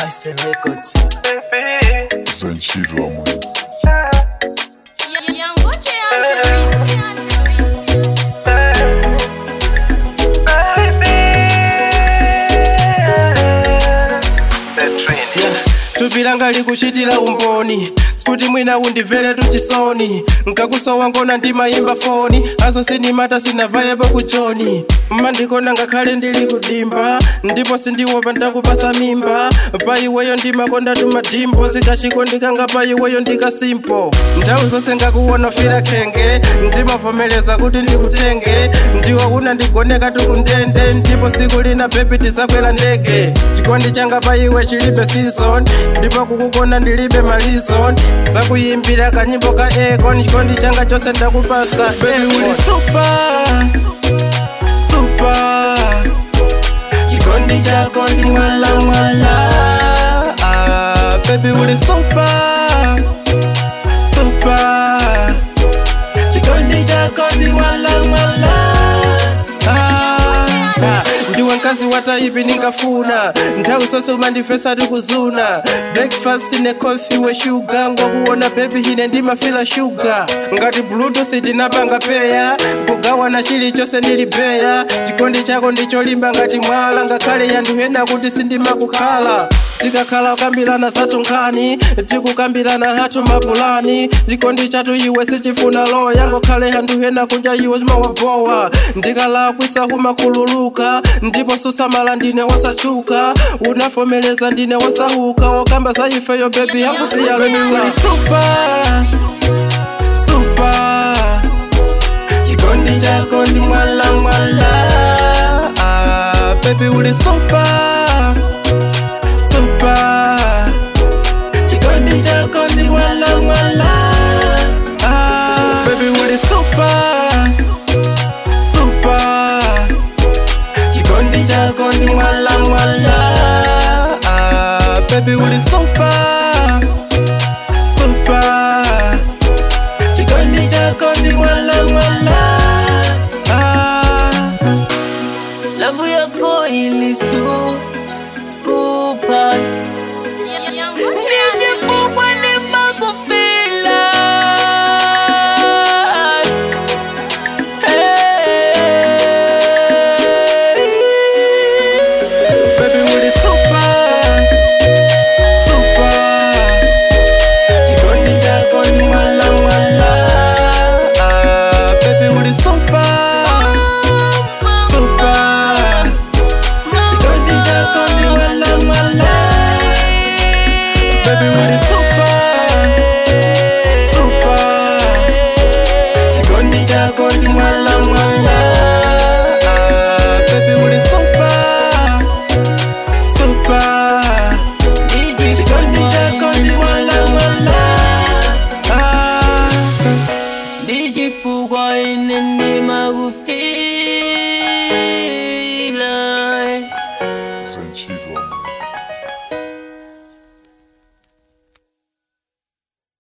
Ice Records. Sanchiro mwenzi Yangoche on the tupilanga likuchitira umboni sikuti mwina undimvere tuchisoni nkakusowa ngona ndimayimba foni aso sindimata sinavayepo kujoni mmandikona ngakhale ndili kudimba ndipo sindiopa ndakupasa mimba pa iweyo ndimakonda tumadimbo sikachikondikanga pa iweyo ndikasimpo nthawi zonse ngakuwona fira khenge ndimavomereza kuti ndikutenge ndiwo una ndigoneka tukundende ndipo siku lina bebi tizakwera ndege chikondi changa pa iwe chilibe season ndipo kukukona ndilibe malizon zakuyimbira kanyimbo ka ekon chikondi changa chose ndakupasa bebi uli super super chikondi chako ndi mwala mwala ah, bebi uli super super chikondi chako ndi mwala mwala ah, ah, ndiwe mkazi wataipi ningafuna nthawi zonse umandifesa tikuzuna breakfast ne coffee we shuga ngokuona bebi hine ndimafila shuga ngati bluetooth tinapanga peya kugawana chilichonse ndilibeya chikondi chako ndicholimba ngati mwala ngakhale yanthu ena kuti sindimakukhala tikakhala kukambirana zathu nkhani tikukambirana hathu mapulani chikondi chathu iwe sichifuna loya ngokhale anthu ena kunja iwe chimawabowa ndikalakwisa kumakhululuka ndipo susamala ndine wosachuka unavomereza ndine wosahuka wokamba za ifeyo bebi yakusiyalesa super super chikondi chako ndi mwala mwala ah, bebi uli super super chikondi chako ndi mwala mwala ah, bebi uli super super chikondi chako ndi mwala mwala ah, bebi uli super super chikondi chako ndi mwala mwala ah. Lavu yako ilisupa Yangoche